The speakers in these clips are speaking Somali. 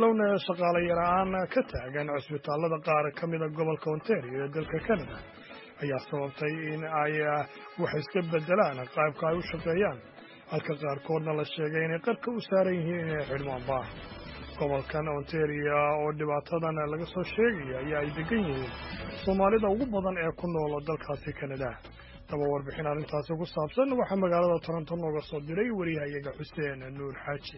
bilownaya shaqaale yar-aan ka taagan cusbitaalada qaar ka mida gobolka ontario ee dalka canada ayaa sababtay in ay wax iska bedelaan qaybka ay u shaqeeyaan halka qaarkoodna la sheegay inay qarka u saaran yihiin inay xidhmaanba gobolkan ontario oo dhibaatadan laga soo sheegaya ayaa ay degan yihiin soomaalida ugu badan ee ku nool dalkaasi canada daba warbixin arrintaasi ku saabsan waxaa magaalada toronto nooga soo diray wariyahayaga xuseen nuur xaaji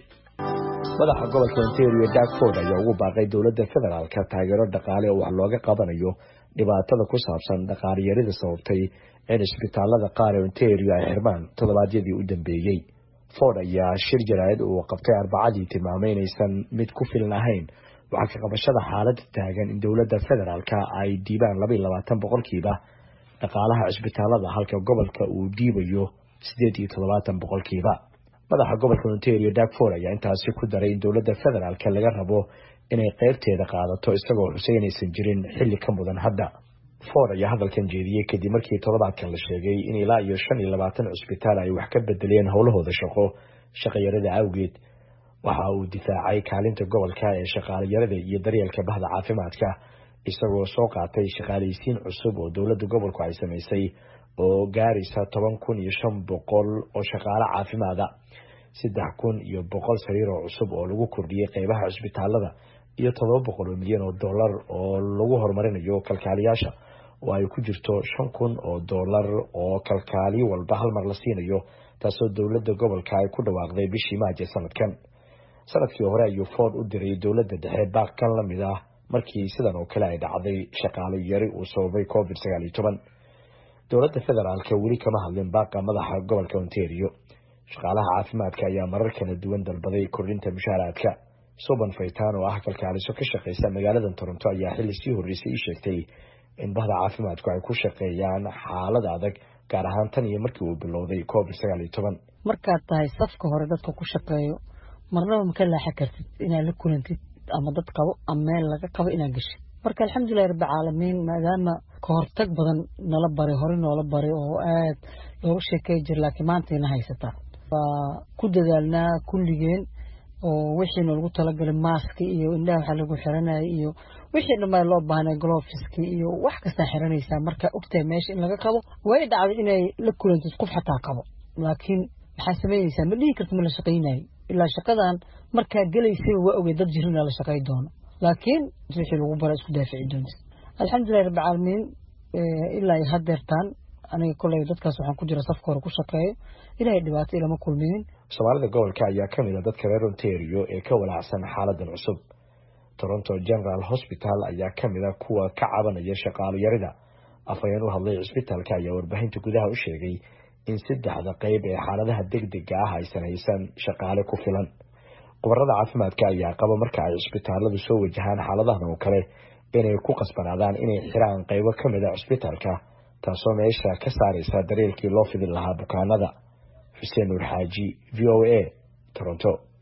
madaxa gobolka ontario darkford ayaa ugu baaqay dowladda federaalka taageero dhaqaale oo wax looga qabanayo dhibaatada ku saabsan dhaqaaliyarida sababtay in isbitaalada qaar ee ontario ay xirmaan toddobaadyadii u dambeeyey ford ayaa shir jaraa'id uu qabtay arbacadii tilmaamay inaysan mid ku filan ahayn waxaa ka qabashada xaaladda taagan in dowladda federaalka ay diibaan laba iyo labaatan boqolkiiba dhaqaalaha cisbitaalada halka gobolka uu dhiibayo siddeed iyo toddobaatan boqolkiiba madaxa gobolka ontario darkford ayaa intaasi ku daray in dowladda federaalka laga rabo inay qeybteeda qaadato isagoo xusay inaysan jirin xilli ka mudan hadda ford ayaa hadalkan jeediyey kadib markii toddobaadkan la sheegay in ilaa iyo shan iyo labaatan cusbitaal ay wax ka bedeleen howlahooda shaqo shaqayarada awgeed waxa uu difaacay kaalinta gobolka ee shaqaalayarada iyo daryeelka bahda caafimaadka isagoo soo qaatay shaqaalaysiin cusub oo dowladda gobolku ay samaysay oo gaaraysa toban kun iyo shan boqol oo shaqaale caafimaada saddex kun iyo boqol sariir oo cusub oo lagu kordhiyey qeybaha cusbitaalada iyo todoba boqol oo milyan oo dollar oo lagu horumarinayo kalkaaliyaasha oo ay ku jirto shan kun oo dollar oo kalkaaliyo walba hal mar la siinayo taasoo dowladda gobolka ay ku dhawaaqday bishii maaje sanadkan sanadkii hore ayuu ford u diray dowladda dhexe baaqkan la mid ah markii sidan oo kale ay dhacday shaqaalo yari uu sababay covid sagaal iyo toban dowladda federaalka weli kama hadlin baaqa madaxa gobolka ontario shaqaalaha caafimaadka ayaa marar kala duwan dalbaday kordhinta mushaaraadka suban faytaan oo ah kalkaaliso ka shaqeysa magaalada toronto ayaa xilli sii horreysay ii sheegtay in bahda caafimaadku ay ku shaqeeyaan xaalad adag gaar ahaan tan iyo markii uu bilowday covid sagaal iyo toban markaad tahay safka hore dadka ku shaqeeyo marnaba maka laaxa kartid inaad la kulantid ama dad qabo ama meel laga qabo inaad geshid marka alxamdulilahi rabbi caalamiin maadaama kahortag badan nala baray hore noola baray oo aad looga sheekey jira laakiin maantayna haysataa waa ku dadaalnaa kulligeen oo wixii noolagu talagalay maaski iyo indhaha waxaa lagu xiranayay iyo wixii dhammaa loo baahnay gloveski iyo wax kastaa xiranaysaa marka ogtahay meesha in laga qabo way dhacday inay la kulantid qof xataa qabo laakiin maxaa samaynaysaa ma dhihi karta ma la shaqaynayo ilaa shaqadan markaa gelaysaba waa ogey dad jirina la shaqay doono laakiin wixii lagu bara isku daafici doonta alxamdulilahi rabbi caalamiin ilaa iyo hadeertaan aniga koley dadkaas waxaan ku jira safka hore ku shaqeeyo ilaahay dhibaato ilama kulminin soomaalida gobolka ayaa ka mid a dadka reer ontario ee ka walaacsan xaaladan cusub toronto general hospital ayaa ka mid a kuwa ka cabanaya shaqaalo yarida afhayeen u hadlay cisbitaalka ayaa warbaahinta gudaha u sheegay in saddexda qeyb ee xaaladaha degdega ah aysan haysan shaqaale ku filan khubarada caafimaadka ayaa qaba marka ay cisbitaaladu soo wajahaan xaaladahan oo kale inay ku qasbanaadaan inay xiraan qeybo ka mid a cisbitaalka taasoo meesha ka saaraysa daryeelkii loo fidin lahaa bukaanada xuseen nuur xaaji v o a toronto